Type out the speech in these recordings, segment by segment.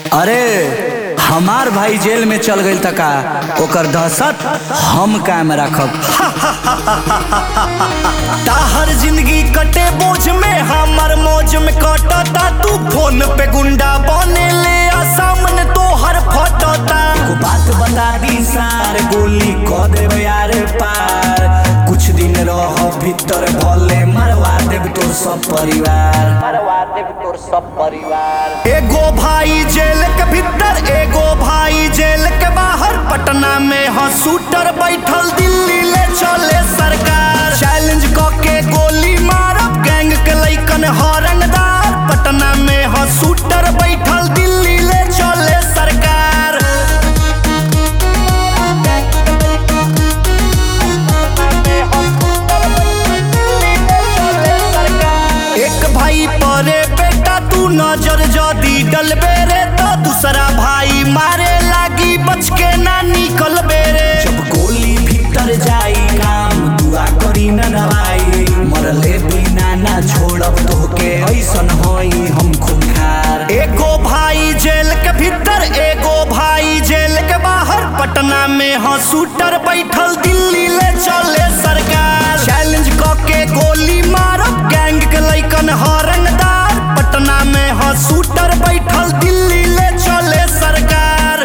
अरे हमार भाई जेल में चल गई तका ओकर दहशत हम कायम रखब ताहर जिंदगी कटे बोझ में हमर मौज में कटता तू फोन पे गुंडा बने ले आ सामने तोहर फटता एगो बात बता दी सार गोली क देबे यार पार कुछ दिन रह भीतर भले मरवा देब तोर सब परिवार मरवा देब तोर सब परिवार एगो भाई जेल के भीतर एगो भाई जेल के बाहर पटना में ह शूटर बैठल दिल्ली ले चले सरकार चैलेंज क के गोली मारब गैंग के लइकन हरंगदार पटना में ह शूटर बैठल दिल्ली ले चले सरकार एक भाई परे बेटा तू नजर जदी डलबे रे तो दूसरा भाई मारे लागी बच के ना निकल रे जब गोली भीतर जाई काम दुआ करी न दवाई मरले बिना ना छोड़ब तोहके ऐसन होई हम खुनखार एगो भाई जेल के भीतर एगो भाई जेल के बाहर पटना में ह शूटर बैठल दिल्ली ले चले सरकार चैलेंज क के गोली मारब गैंग के लइकन हरंगदार पटना में ह शूटर बैठल दिल्ली ले चले सरकार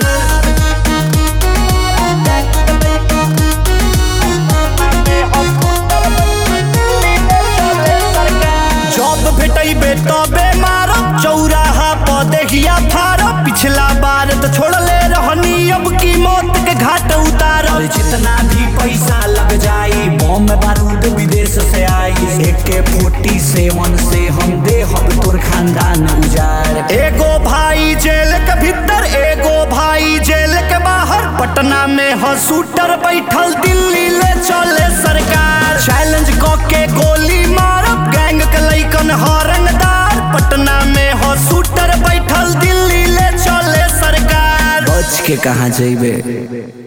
जब भेटैबे तबे मारब चौराहा पर देखिया फारब पिछला बार तो छोड़ले रहनी अब की मौत के घाट उतारब और जितना भी पैसा लग जाई बम बारूद विदेश से आई एके फोर्टी सेवन से हम दे हम तोर खानदान उजाड़ एगो भाई जेल के भीतर एगो भाई जेल के बाहर पटना में ह शूटर बैठल दिल्ली ले चले सरकार चैलेंज क के गोली मारब गैंग के लइकन हरंगदार पटना में ह शूटर बैठल दिल्ली ले चले सरकार बच के कहाँ जइबे